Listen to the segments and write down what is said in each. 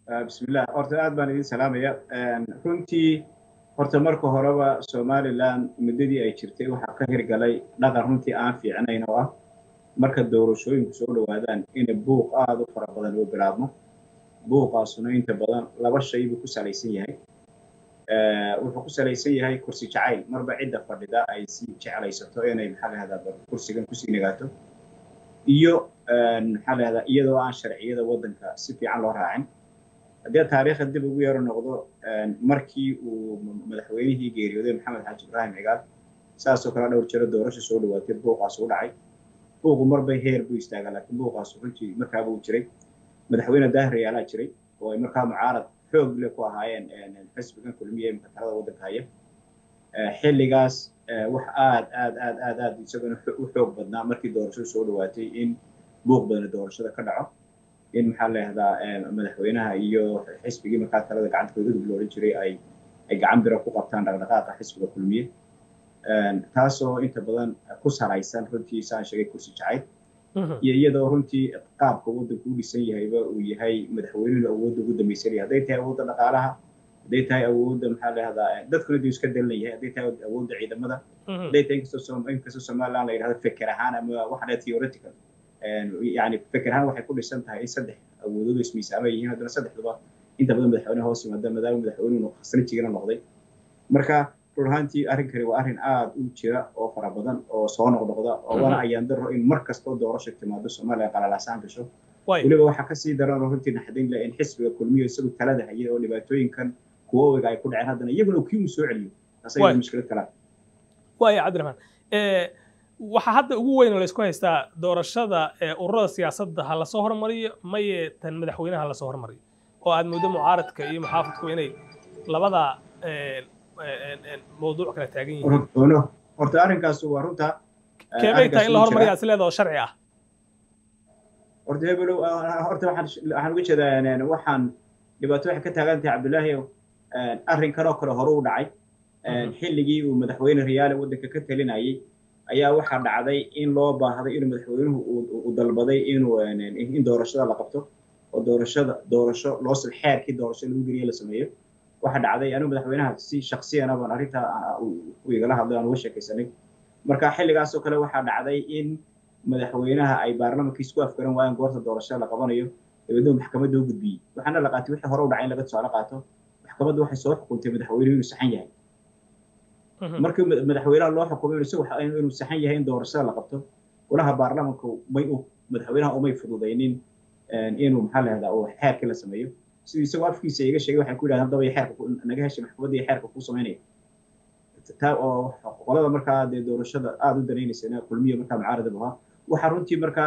bismillah horta aad baan idin salaamaya runtii horta marka horeba somaliland muddadii ay jirtay waxaa ka hirgalay dhaqan runtii aan fiicnayn oo ah marka doorashooyinku soo dhowaadaan ina buuq aada u fara badan oo bilaabmo buuqaasuna inta badan laba shay buu ku salaysan yahay wuxuu ku salaysan yahay kursi jacayl marba cidda fadhida ay si jeclaysato inay maxaa lahahdaa kursigan kusii nagaato iyo maxaa lahahdaa iyadoo aan sharciyada waddanka si fiican loo raacin haddii taariikhda dib ugu yaro noqdo markii uu madaxweynihii geeriyooday maxamed xaaji ibraahim cigaal saasoo kale dhowr jiro doorasho soo dhawaatay buuqaas u dhacay buuqu marbay heer buu istaagaa laakiin buuqaas runtii markaaba uu jiray madaxweyne daahir yaalaa jiray oo ay markaa mucaarad xoog leh ku ahaayeen xisbigan kulmiye imika talada waddanka haya xilligaas wax aad aad aad aad aad isagana u xoog badnaa markii doorashadu soo dhawaatay in buuq badana doorashada ka dhaco in maxaa leehdaa madaxweynaha iyo xisbigii markaa talada gacanta koodudub la odhan jiray ay ay gacan bira ku qabtaan dhaqdhaqaaqa xisbiga kulmiye taasoo inta badan ku salaysan runtii saan sheegay kursi jacayl iyo iyadoo runtii qaabka waddanku u dhisan yahayba uu yahay madaxweynuhu awoodda ugu dambaysan yahay hadday tahay awoodda dhaqaalaha hadday tahay awoodda maxaa leehdaa dadkuna duu iska dalan yahay hadday tahay awoodda ciidamada hadday tahay inkastoo inkastoo somaliland la yidhahdo feker ahaan ama waxaa theoretical yani feker ahaan waxay ku dhisan tahay in saddex awoodoodu ismiisaama yihiin haddana saddexduba inta badan madaxweyne hoos yimaada maadaama madaxweynuhu khasnajigana noqday marka run ahaantii arrinkani waa arrin aada u jira oo fara badan oo soo noqnoqda oo wana ayaan daro in mar kastoo doorasho timaado soomaaliya qalalaasaan gasho weliba waxaa kasii daran oo runtii naxdin leh in xisbiga kulmiyo isagu talada hayay oo dhibaatooyinkan kuwa owiga ay ku dhaceen haddana iyaguna kii uu soo celiyo taas ayada mushkilad kala waaya cabdiraxmaan waxaa hadda ugu weyn laysku haystaa doorashada ururada siyaasadda ha lasoo hormariyo maye tan madaxweynaha lasoo hormariyo oo aad muddo mucaaradka iyo muxaafadku inay labada mawduuc kala taagan yihiin horta arrinkaas waa runta keebay tahay in la hormariyaa is leeda oo sharci ah horta hebelow horta waxaan uga jeedaa waxaan dhibaato waxay ka taagan tahay cabdullaahi arrinkan oo kale hore u dhacay xilligii uu madaxweyne riyaale waddanka ka talinayay ayaa waxaa dhacday in loo baahday inuu madaxweynuhu uu dalbaday inuu in doorashada la qabto oo doorashada doorasho loo xeerkii doorasho lagu geliye la sameeyo waxaa dhacday anigu madaxweynaha si shaksiyana baan arrintaa u igala hadlay aan uga sheekaysanay marka xilligaasoo kale waxaa dhacday in madaxweynaha ay baarlamaanka isku afgaran waayeen goorta doorashada la qabanayo dabeedna maxkamadda u gudbiyey waxaana la qaatay wixii hore u dhacay in laga tusaale qaato maxkamaddu waxay soo xukuntay madaxweynuhu inuu saxan yahay markii madaxweynaha loo xukumay inuu saxan yahay in doorashada la qabto golaha baarlamaanka may madaxweynaha umay fududaynin inuu maxaa lahahdaa uu xeerkii la sameeyo siduu isagoo afkiisa iga sheegay waxay ku yidhahdeen haddaba iyo xeerka naga heshay maxkamadda iyo xeerka kuu samaynaya taa oo qolada markaa dee doorashada aada u danaynaysa kulmiya markaa mucaaradab ahaa waxaa runtii markaa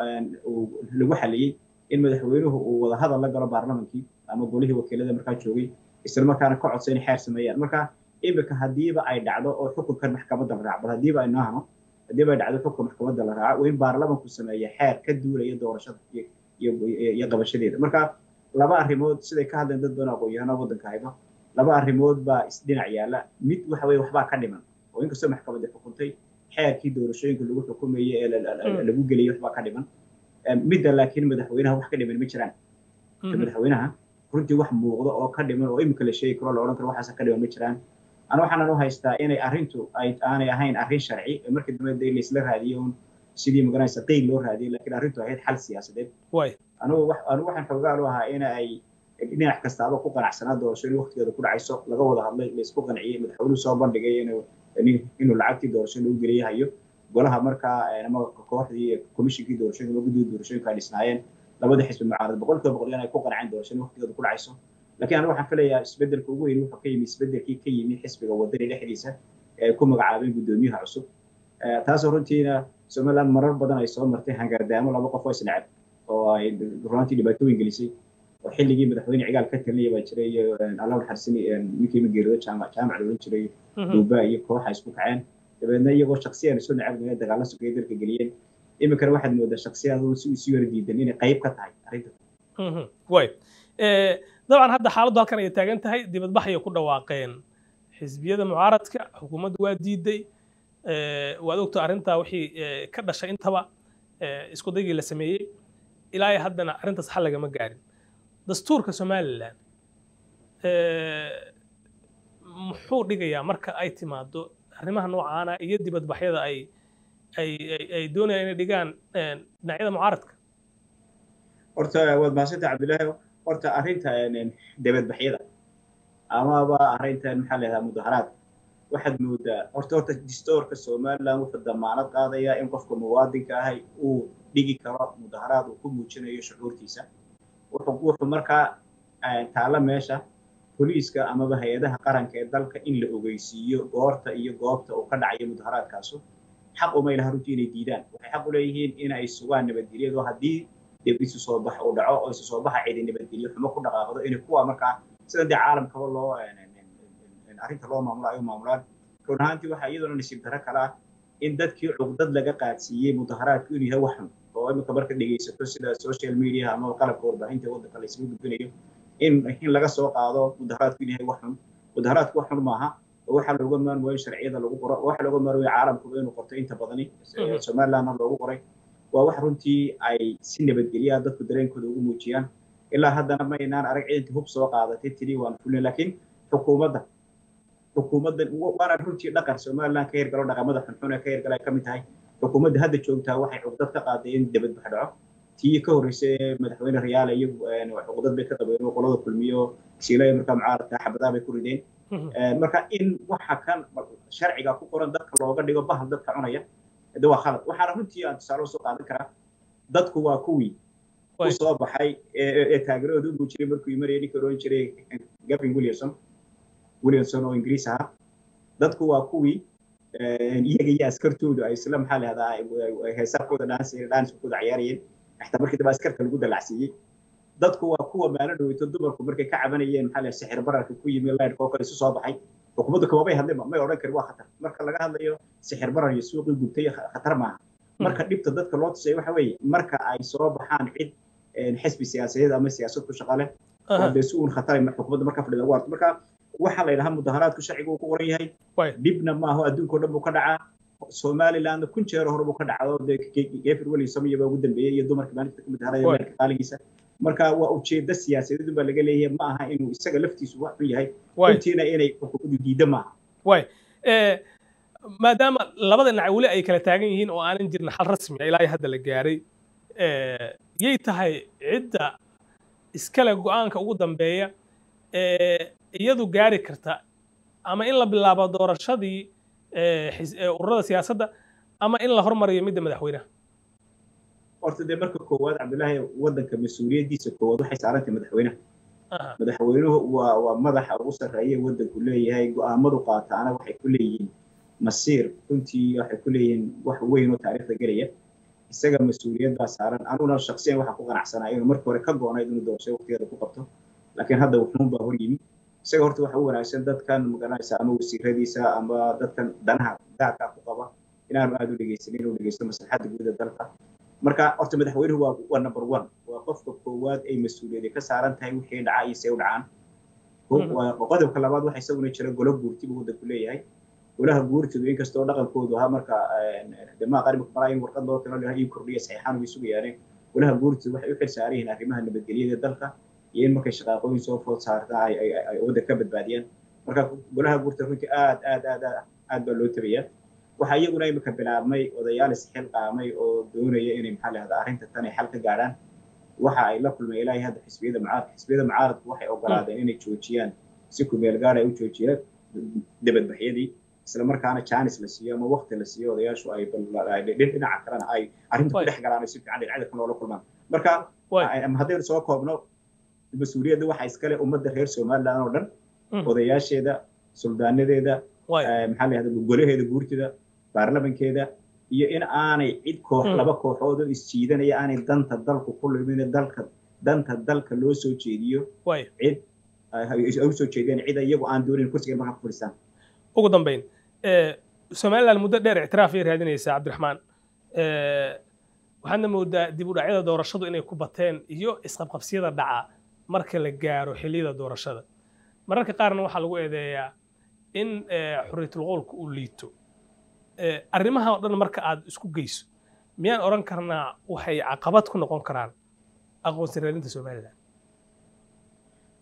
lagu xaliyey in madaxweynuhu uu wada hadal la galo baarlamankii ama golihii wakiilada markaa joogay isla markaana ka codsa inay xeer sameeyaan marka imika haddiiba ay dhacdo oo xukunkan maxkamadda la raaco bal haddiiba ay noahno haddiiba ay dhacdo xukunka maxkamadda la raaco waa in baarlamanku sameeya xeer ka duulaya doorashada iyo qabashadeeda marka laba arrimood siday ka hadleen dad badan aqoon-yahano waddanka hayba laba arrimood baa isdhinac yaalla mid waxa weye waxbaa ka dhiman oo inkastoo maxkamadda xukuntay xeerkii doorashooyinka lagu xukumayey ee lagu geliyey waxbaa ka dhiman midda laakiin madaxweynaha wax ka dhiman ma jiraan madaxweynaha runtii wax muuqdo oo ka dhiman oo imika la sheegi karo la odhan karo waxaasa ka dhiman ma jiraan ana waxaanan u haystaa inay arrintu ay aanay ahayn arrin sharci markii dambe dee laisla raadiyo un sidii magaranaysa qeyl loo raadiyay laakiin arrintu ahayd xal siyaasadeed anugu anigu waxaan xoogaal u ahaa in ay dhinac kastaaba ku qanacsanaa doorasho in waqtigeeda ku dhacayso laga wada hadlay laisku qanciyey madaxweynuhu soo bandhigay inuu inuu lacagtii doorasho lagu geliyay hayo golaha markaa ama kooxdii komishinkii doorashooyinka ama guddida doorashooyinka ay dhisnaayeen labada xisbi mucaarad boqolkiiba boqol inay ku qanceen doorasho in waqtigeeda ku dhacayso laakiin anigu waxaan filayaa isbeddelka ugu weyn wuxuu ka yimi isbeddelkii ka yimi xisbiga wadani dhexdiisa ee ay ku magacaabeen guddoomiyaha cusub taasoo runtiina somaliland marar badan ay soo martay hangardaamo laba qof oo isnacab oo ay runtii dhibaatooyin gelisay oo xilligii madaxweyne cigaal ka talinaya baa jiray iyo allah naxariisani ninkii mageerido jaamac jaamac la odhan jiray duuba iyo kooxa isku kaceen dabeedna iyagoo shaksiyan isu nacab dagaalla sugaya dalka geliyeen iminkana waxaad moodaa shaksiyaadu si isu yara diidan inay qayb ka tahay arrinta way dabcan hadda xaaladdu halkan ayay taagan tahay dibadbaxayay ku dhawaaqeen xisbiyada mucaaradka xukuumaddu waa diiday waad ogto arrintaa wixii ka dhashay intaba isku daygii la sameeyey ilaa haddana arrintaas xal lagama gaarin dastuurka somalilan muxuu dhigayaa marka ay timaado arrimaha noocaana iyo dibadbaxyada ay ay ay doonayaan inay dhigaan dhinacyada mucaaradka horta waad mahadsanta cabdillaahi horta arrinta dibadbaxyada amaba arrintan maxaa la yidhahdaa mudaharaadka waxaad moodaa horta horta distoorka somaliland wuxuu damaanad qaadayaa in qofka muwaadinka ahay uu dhigi karo mudaharaad uu ku muujinayo shucuurtiisa wuxuu wuxuu markaa taalla meesha boliiska amaba hay-adaha qaranka ee dalka in la ogeysiiyo goorta iyo goobta uu ka dhacayo mudaharaadkaasu xaq uma ilaha runtii inay diidaan waxay xaq u leeyihiin inay sugaan nabadgelyadu haddii dib isu soo bax uu dhaco oo isu soo baxa cidi nabadgelyo xumo ku dhaqaaqdo inay kuwa markaa sida dee caalamkaba loo arrinta loo maamulo ay u maamulaan run ahaantii waxaa iyaduna nasiib darro kale ah in dadkii cugdad laga qaadsiiyey mudaharaadku inuu yahay wax xun oo imika marka dhegaysato sida social media ama qalabka warbaahinta waddanka la isugu gudbinayo in in laga soo qaado mudaharaadku inuu yahay wax xun mudaharaadku wax xun maaha waxaa looga maarmayo sharciyada lagu qoro waxaa looga maarmayo caalamkuba inuu qorto inta badani somalilandna loogu qoray waa wax runtii ay si nabadgelyaa dadku dareenkooda ugu muujiyaan ilaa haddana ma inaan arag ciidanka hub soo qaadatay tiri waan fulin laakiin xukuumadda xukuumadda waana runtii dhaqan somaliland ka hirgalo dhaqamada xunxun ee ka hirgala ay ka mid tahay xukuumadda hadda joogtaa waxay cugdad ka qaaday in dibadbax dhaco tii ka horreysay madaxweyne riyaale iyagu cugdad bay ka qabeen oo qolada kulmiyo siilaya markaa mucaaradka xabadaa bay ku rideen marka in waxa kan sharciga ku qoran dadka looga dhigo bahal dadka cunaya de waa khalad waxaana runtii aan tusaale usoo qaadan karaa dadku waa kuwii u soo baxay ee taageeradooda u muujiyay markuu imanayay ninka oran jiray gavin williamson williamson oo ingiriis ahaa dadku waa kuwii iyaga iyo askartoodu ay isla maxaa lahahdaa heesarkooda dhaanskooda ciyaarayeen xataa markii dambe askarka lagu dalacsiiyey dadku waa kuwa maalin dhaweyto dumarku markay ka cabanayeen maxaa lahaa sixir bararka ku yimi leyrka oo kale isu soo baxay xukuumaddu kamabay hadlin may odhan karin waa khatar marka laga hadlayo sixir barar iyo suuqii gubtay khatar maaha marka dhibta dadka loo tusay waxa weeye marka ay soo baxaan cid xisbi siyaasadeed ama siyaasad ku shaqa leh oo dee si uun khatar xukuumadda marka fadhida ugu arto marka waxaa la yidhahaa mudaharaadku sharcigu uu ku qoran yahay dhibna maaho adduunka o dhan buu ka dhacaa somalilandna kun jeer hore buu ka dhacdo dee gefer williamson iyaba ugu dambeeyey iyo dumarka maalinta ka mudaharaya meelka qaaligiisa marka waa ujeeddo siyaasadeed baa laga leeyahay ma aha inuu isaga laftiisu wax xun yahay runtiina inay xukuumaddu diiddo maaha way maadaama labada dhinac weli ay kala taagan yihiin oo aanan jirin xal rasmi ah ilaa hadda la gaaray yay tahay cidda iskale go-aanka ugu dambeeya iyadu gaari karta ama in la bilaabo doorashadii ururada siyaasadda ama in la hormariyo midda madaxweynaha horta dee marka koowaad cabdillaahi waddanka mas-uuliyaddiisa koowaad waxay saarantay madaxweynaha madaxweynuhu waa waa madaxa ugu sarreeya waddanku leeyahay go-aamadu qaataana waxay ku leeyihiin masiir runtii waxay ku leeyihiin wax weyn oo taariikhda gelaya isaga mas-uuliyad baa saaran anuguna shaksiyan waxaa ku qanacsanaa inuu markii hore ka goonayd inuu doorasho waqtigeeda ku qabto laakiin hadda wuxuun baa hor yimi isaga horta waxa u wanaagsan dadkan magaranaysa ama wasiiradiisa ama dadkan danaha gaarkaa ku qaba inaanu aada u dhegeysanin inuu dhegeysto maslaxadda guud ee dalka marka horta madaxweynuhu waa waa number one waa qofka koowaad ay mas-uuliyadi ka saaran tahay wixii dhaca iyo see u dhacaan qodobka labaad waxa isaguna jira golo guurti buu waddanku leeyahay golaha guurtidu inkastoo dhaqankoodu ahaa marka demaa qarimka maraa in warqad loo talo ii kordhiya saxiixaan way sugayaaneen golaha guurtidu waxay u xil saaran yihiin arrimaha nabadgelyada dalka iyo in markay shaqaaqooyin soo food saarta ay waddan ka badbaadiyaan marka golaha guurtida runtii aad aad aad aad baa loo tabayaa waxaa iyaguna imika bilaabmay odayaal isxil qaamay oo doonaya inay maxaa lahahdaa arrinta tan ay xal ka gaadhaan waxa ay la kulmay ilaahay hadda xisbiyada mucaaradka xisbiyada mucaaradku waxay ogolaadeen inay joojiyaan si kumeel gaar ay u joojiyaan dibadbaxyadii isla markaana jaanis la siiyo ama waqti la siiyo odayaashu ay dhinaca kalena ay arrinta ku dhex galaan oo si fiican dhinacyada kan loola kulmaan marka haddaynu soo koobno mas-uuliyadda waxaa iskale ummadda reer somaliland oo dhan odayaasheeda suldaanadeeda maxaa la yahda golaheeda guurtida baarlamankeeda iyo in aanay cid koox laba kooxood oo isjiidanaya aanay danta dalku ku lumin dalka danta dalka loo soo jeediyo cid ay usoo jeediyaan cid iyagu aan doonin kursiga markaa ku fadhiistaan ugu dambayn somaliland muddo dheer ictiraaf ay raadinaysaa cabdiraxmaan waxaadna moodaa dib u dhacyada doorashadu inay ku bateen iyo isqabqabsiyada dhaca marka la gaaro xilliyada doorashada mararka qaarna waxaa lagu eedeeyaa in xuriyatul qowlka uu liito arrimaha oo dhan marka aad isku geyso miyaan odhan karnaa waxay caqabad ku noqon karaan aqoonsi raadinta somaliland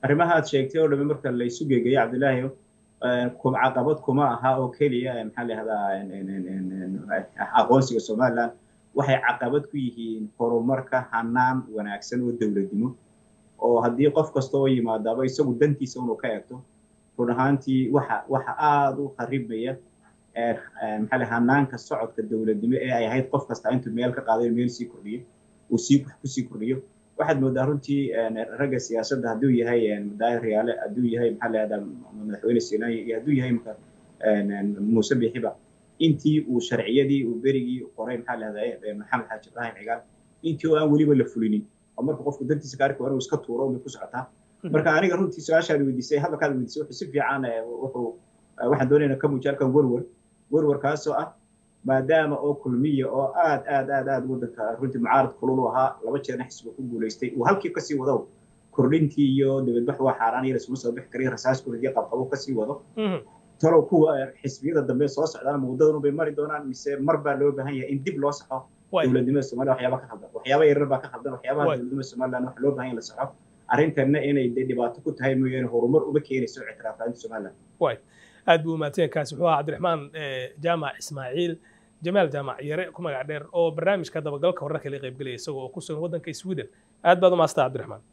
arrimaha aad sheegtay oo dhami marka la isu geegeeyo cabdilaahi caqabad kuma aha oo keliya maxaa la yihahdaa aqoonsiga somaliland waxay caqabad ku yihiin horumarka hanaan wanaagsan oo dowladnimo oo haddii qof kasta oo yimaadaaba isagu dantiisa inuu ka eegto run ahaantii waxa waxa aada u kharibaya maxaa la hanaanka socodka dowladnimo ee ay ahayd qof kasta intuu meel ka qaadayo meel sii kordhiyo uu sii wax kusii kordhiyo waxaad moodaa runtii ragga siyaasadda hadduu yahay madaahir riyaale hadduu yahay maxaa la yihahdaa madaxweyne sinaayi iyo hadduu yahay marka muuse bixiba intii uu sharciyadii uu berigii qoray maxaa la yihahdaa maxamed xaaji ibrahim cigaal intii oo aan weliba la fulinin oo marka qofku dantiisa gaarka waa inuu iska tuuro bay ku socotaa marka aniga runtii su-aashaad weydiisay hadalkaad weydiisay wuxuu si fiican wuxuu waxaan doonayna ka muujiya halkan werwer werwarkaasoo ah maadaama oo kulmiya oo aad aad aad aad waddanka runtii mucaarad kulul u ahaa laba jeerna xisbiga ku guulaystay uu halkii kasii wado kordhintii iyo dibadbax waa xaaraan iyo lasuma soo bixi kariyo rasaas kordhiyo qabqabo kasii wado talow kuwa xisbiyada dambe soo socdaan muddadan bay mari doonaan mise mar baa loo baahan yahay in dib loo saxo dowladnimada somaliland waxyaaba ka khaldan waxyaaba yaryar baa ka khaldan waxyaabaha dowladnimada somaliland waxa loo baahan yahay la saxo arrintanna inay dhibaato ku tahay mooyaane horumar uma keenayso ictiraafaainta somaliland aad buu umaadsan kaasi wuxuu ahaa cabdiraxmaan jaamac ismaaciil jamaal jaamac yare ku magac dheer oo barnaamijka dabagalka wararka la qaybgelaya isagoo oo ku sugan waddanka sweden aad baad u maastaa cabdiraxmaan